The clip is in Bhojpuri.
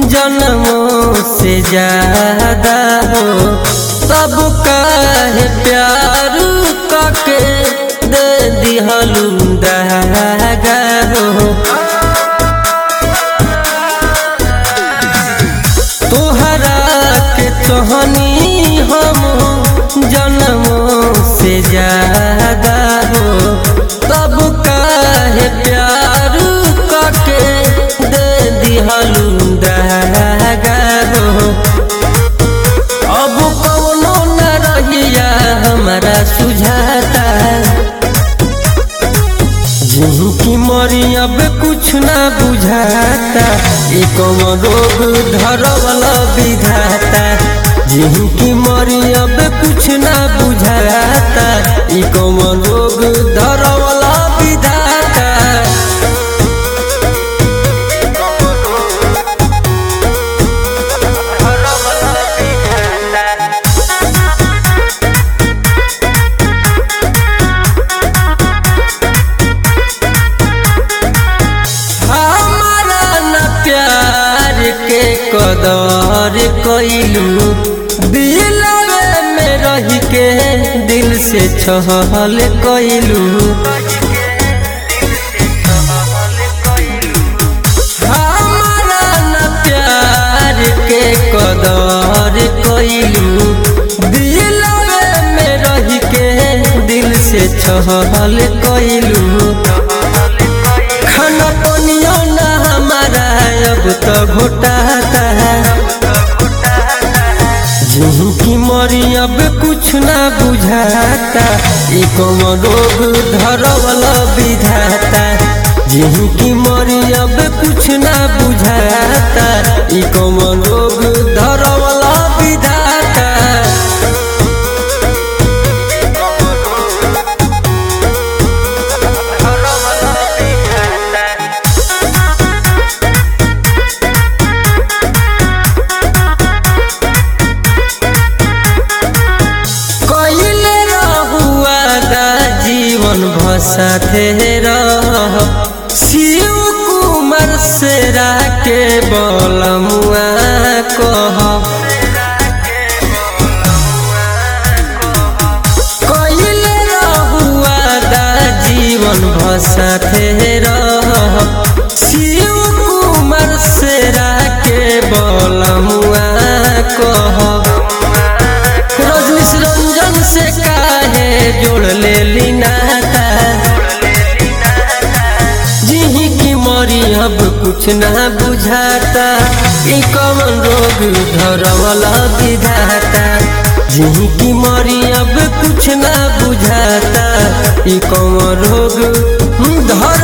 जन्मों से ज्यादा हो तब काहे प्यार कके दे दिहलू दहागा हो तोहरा के चोहनी हम जन्मों से ज्यादा हो तब काहे प्यार कके दे दिहलू दहागा हो अब कौनो न रहिया हमारा सुझाता जिनकी मरी अब कुछ ना बुझाता ई कौन रोग धरवला विधाता जिनकी मरी अब कुछ ना बुझाता ई कौन रोग धरवला विधाता हमारा न प्यार के कदर कैलू दिलवे में रह के दिल से छहल कैलू हमारा न प्यार के कदर कैलू दिलवे में रह के दिल से छहल कैलू खाना पनियो ना हमारा अब तो घोटाता जिनकी मरी अब कुछ ना बुझाता ई कौन रोग धरवला विधाता जिनकी मरी अब कुछ ना बुझाता ई कौन रोग धरवला विधाता कइले रहुआ दा जीवन भसाते रह शिव कुमार सेरा के बलमुआ कह कइले रहुआ दा जीवन भसाते रह शिव कुमार सेरा के बलमुआ कह रजनीश रंजन से काहे जोड़ ले ली नाता जिही की मरी अब कुछ ना बुझाता ई कौन रोग धरवला विधाता जिही की मरी अब कुछ ना बुझाता ई कौन रोग धर